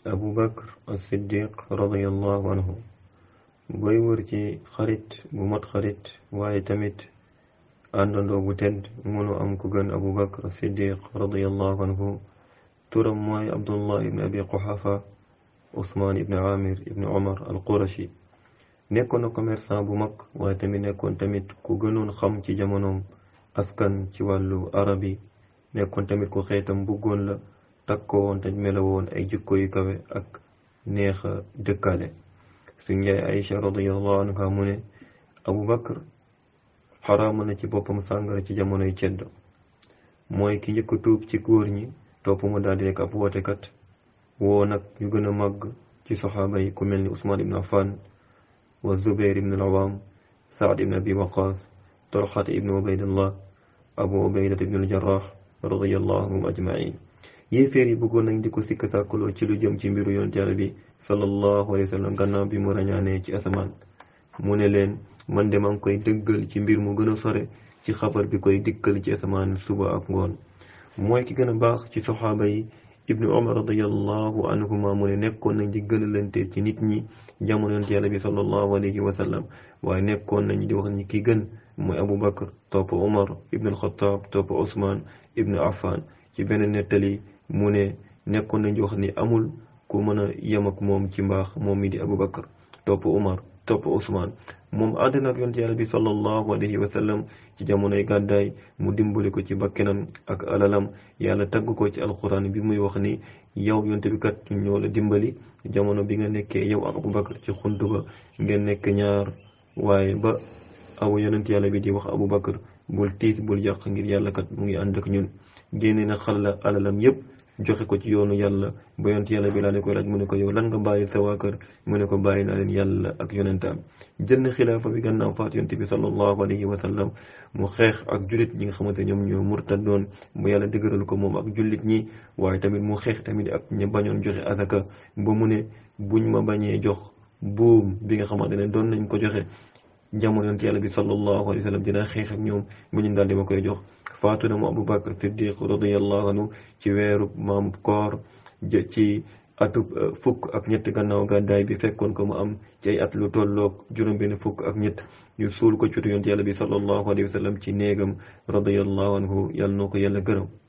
abu bakr as-siddiq radiyallahu anhu booy wër ci xarit bu mat xarit waaye tamit àndandoo bu tedd mënu am ku gën abu bakr as-siddiq radiyallahu anhu turam mooy abdullah ibn abi quhafa usmaan ibn amir ibn omar al qurashi nekkoon na commerçant bu mag waaye tamit nekkoon tamit ku gënoon xam ci jamonoom askan ci wàllu arabi nekkoon tamit ku xeetam bëggoon la takkoo woon te melawoon ay jikko yu kawe ak neex a dëkkaale suñ yaay Aïcha radiyallahu anha mu ne Abu Bakr xaraama na ci boppam sàngara ci jamonoy ceddo mooy ki njëkk tuub ci góor ñi topp mu daal di nekk ab wootekat woo nag ñu gën a màgg ci soxaaba yi ku mel ni Usmaan ibn Affan wa Zubair ibn al-Awwam Saad ibn Abi Waqas Talhat ibn Ubaydillah Abu Ubaydat ibn al-Jarrah radiyallahu anhum ajmain yéeféer yi bëggoon nañ di ko sikk sàkkaloo ci lu jëm ci mbiru yoon Yàlla bi sallallahu alayhi wa sallam gannaaw bi mu rañaanee ci asamaan mu ne leen man de maa ngi koy dëggal ci mbir mu gën a sore ci xabar bi koy dikkal ci asamaan suba ak ngoon mooy ki gën a baax ci soxaaba yi ibnu umar radiyallahu anhuma mu ne nekkoon nañ di gën a lante ci nit ñi jamono yonent Yàlla bi sallallahu alayhi wa sallam waaye nekkoon nañ di wax ni ki gën mooy Abu Bakr topp Umar ibnu al-Khattab topp Usmaan ibnu Affan ci benn nettali mu ne nekkoon nañ di wax ni amul ku mën a yem ak moom ci mbaax moom mi di Abu Bakr topp Umar topp Usmaan moom àddina ak yonent Yàlla bi sallallahu alayhi wa sallam ci jamonoy gàddaay mu dimbali ko ci bakkenam ak alalam yàlla tagg ko ci alquran bi muy wax ni yow yonent bi kat ñoo la dimbali jamono bi nga nekkee yow ak Abu Bakr ci xunt ba ngeen nekk ñaar waaye ba aw yonent yàlla bi di wax Abu Bakr bul tiis bul yàq ngir yàlla kat mu ngi ànd ak ñun génne na xala alalam yépp joxe ko ci yoonu yàlla ba yonent yàlla bi laa ne koy laaj mu ne ko yow lan nga bàyyi sa waa kër mu ne ko bàyyi naa leen yàlla ak yonentaam jël na xilaafa bi gannaaw faat yonent bi sallallahu alayhi wa sallam mu xeex ak jullit ñi nga xamante ñoom ñoo murtadoon ba yàlla dëgëral ko moom ak jullit ñi waaye tamit mu xeex tamit ak ña bañoon joxe azaka ba mu ne buñ ma bañee jox buum bi nga xamante ne doon nañ ko joxe jamono yonent yàlla bi sallallahu alayhi wa sallam dina xeex ak ñoom bu ñu daal di ma koy jox faatu na mu Abu Bakr Siddiq radiyallahu anhu ci weeru maam koor ci atub fukk ak ñett gannaaw gàddaay bi fekkoon ko mu am ci ay at lu tolloog juróom-benn fukk ak ñett ñu suul ko ci yonent yàlla bi sallallahu alayhi wa sallam ci néegam radiyallahu anhu yàlla noo ko yàlla gërëm